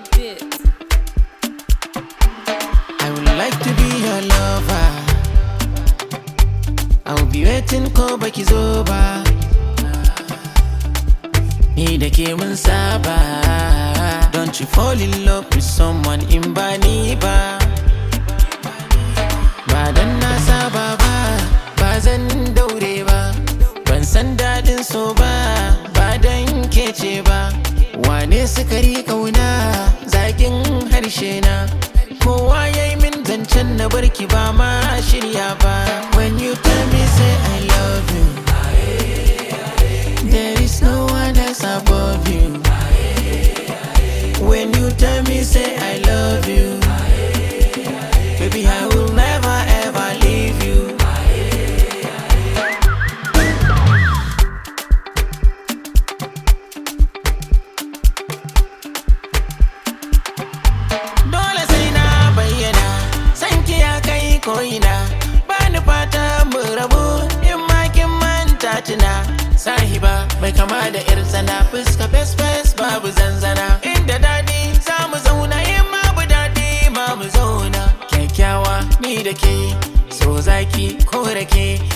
bit. I would like to be your lover. I will be waiting ko baki zo ba. Ni da ke mun saba. Don't you fall in love with someone in ba ni ba. Ba dan na saba ba, ba zan daure ba. Ban san daɗin so ba, ba dan kece ba. Wane sukari kauna, zakin harshe na. Kowa ya yi min zancen na barki ba ma shirya ba. When you tell me say I love you, there is no one else above you. When you tell me say I love you, baby I will never ever leave you. Dole sai na bayyana, san ki ya kai ko'ina. Ba ni fata mu rabu in ma kin manta tuna. Sahiba mai kama da yar tsana fuska fes fes babu zanzana. Inda daɗi za mu zauna in ma bu daɗi ma mu zauna. Kyakkyawa ni da ke, so zaki ko rake